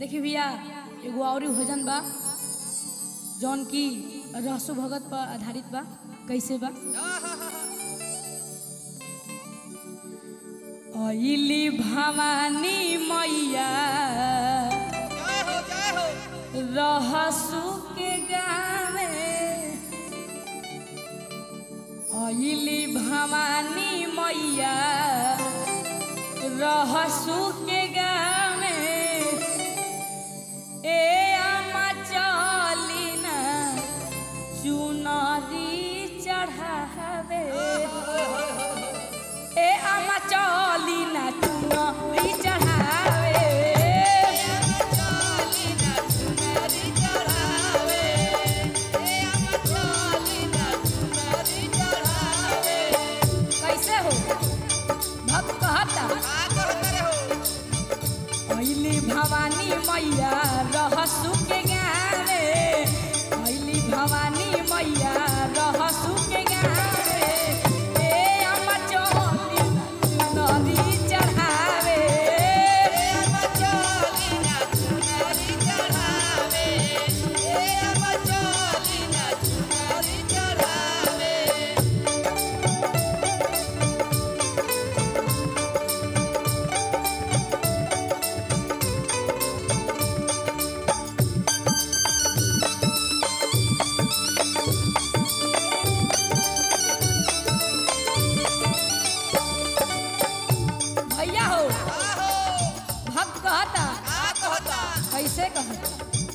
देखी भैया एगो और भजन बा जौन की रहसु भगत पर आधारित बा कैसे बा अइली भवानी मैया जय हो जय हो रहसु के गावे अइली भवानी मैया रहसु के गावे ए अम्मा चली ना चुनरी चढ़ावे ए अम्मा चली ना चुनरी चढ़ावे चली ना चुनरी चढ़ावे ए अम्मा चली ना चुनरी चढ़ावे कैसे हो भक्त कहता का कहत रे हो अइली भवानी मैया रहसु के गावे अइली भवानी मैया रहसु के गावे ए अम्मा चली ना चुनरी चढ़ावे ए अम्मा चली ना चुनरी चढ़ावे ए अम्मा चली ना चुनरी चढ़ावे भैया हो का हो भक्त कहता का कहता कैसे कहता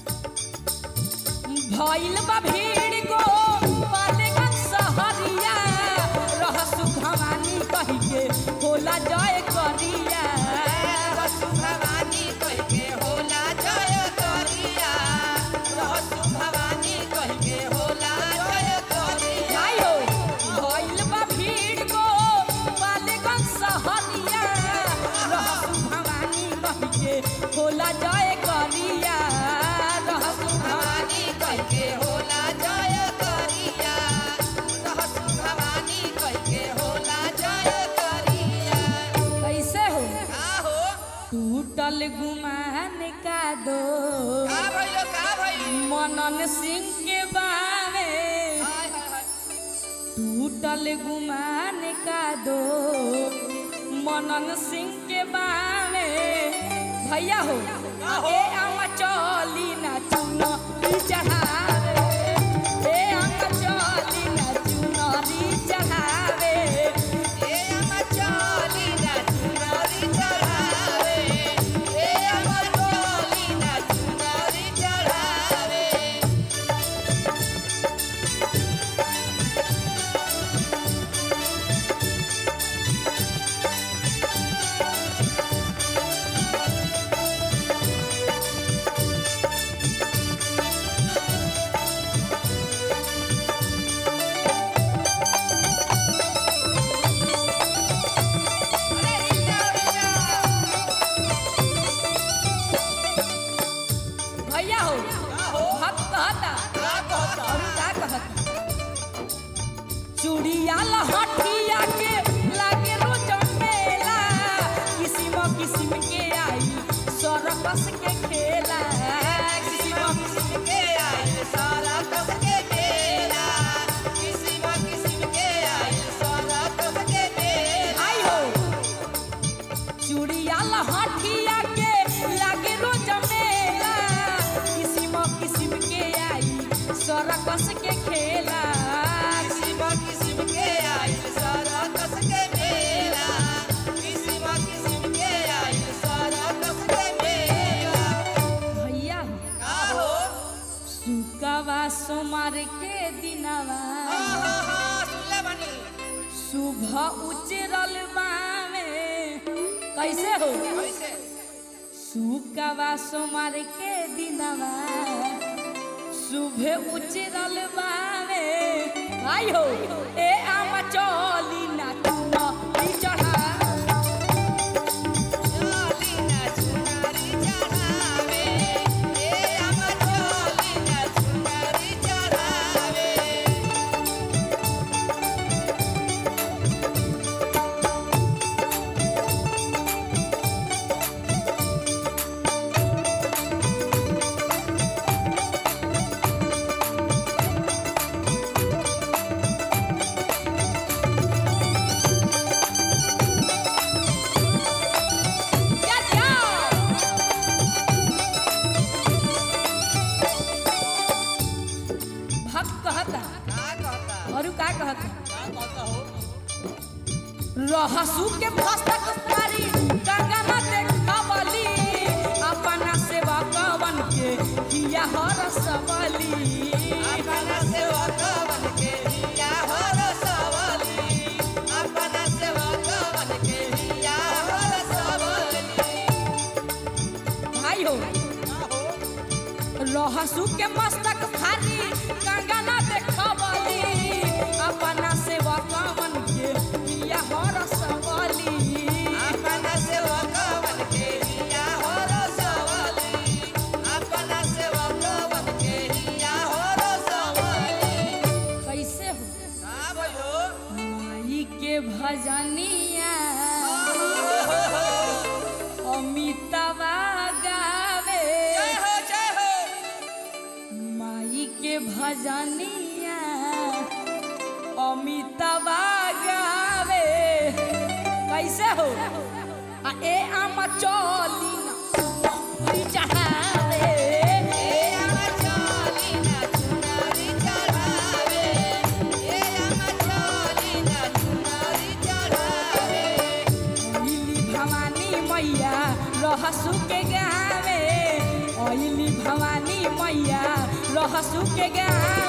भइल बा भीड़ गो पालेगंज सहरिया रहसु भवानी कही के होला जय करिया रहसु भवानी कहि के होला जय करिया रहसु भवानी कहि के होला जय करिया आई हो भइल बा भीड़ गो पालेगंज सहरिया रहसु भवानी कही के होला जय करिया रहसु भवानी भवानी कहि के होला जय करिया रहसु भवानी कहि के होला जय करिया कैसे हो का हो टूटल गुमान का दो का भइलो का भइल मनन सिंह के बावे हाय हाय हाय टूटल गुमान का दो मनन सिंह के बावे भैया हो हो? ए अम्मा चली ना चुनरी चढ़ावे ए अम्मा चली ना चुनरी चढ़ावे ए अम्मा चली ना चुनरी चढ़ावे ए अम्मा चली ना चुनरी चढ़ावे अरे इल्ला इल्ला भैया हो का हो भक्त कहता का कहता और का कहता चूड़िया लहठिया के लागे रोज मेला किसिम किसिम के आई सरकस के खेला किसिम किस्म के आइल सारा कस के मेला किस्म किस्म के आइल सारा कस के मेला आई हो चूड़िया लहठिया के लागे रोज मेला किसिम किसिम के आई सरकस के खेला किस्म किस्म के आइल सारा कस के मेला किस्म किस्म के आइल सारा कस के मेला भैया हो का हो सुकवा सोमार के दिनवा हाँ हाँ हाँ सुनले बनी सुबह उजरल बावे कैसे हो कैसे सुकवा सोमार के दिनवा सुबह उजरल बावे आई हो ए आम चली ना चुनरी चढ़ा चली ना चुनरी चढ़ावे ए अम्मा चली ना चुनरी चढ़ावे और उ का कहत का कहता हो रहसु के भस्तक पारी गंगा में देखवली अपना सेवा कवन के किया हर सबली अपना सेवक बन के हिया हो रसवली अपना सेवक बन के हिया हो रसवली भाई हो का हो रहसु के मस्तक भारी गंगा में देखवली अपना सेवा कवन के किया हर सबली अपना सेवक बन के हिया हो रसवली अपना सेवक बन के हिया हो रसवली कैसे हो का भयो माई के भजनिया अमितवा गावे जय हो जय हो माई के भजनिया अमितवा गावे कैसे हो आ ए आम चली ना चढ़ावे ए आमा चली ना चुनरी चढ़ावे ए आमा चली ना चुनरी चढ़ावे अइली भवानी मैया रहसु के गावे अइली भवानी मैया रहसु के गावे